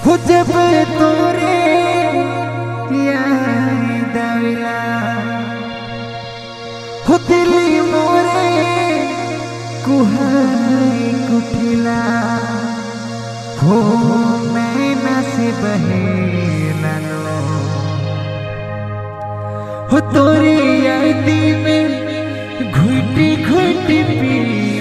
हो जब तोरे याद आवेला हो दिली मोरे कुहाई कुटिला हो मैना से बहे लालो हो तोरी यादी में घुटी घुटी पी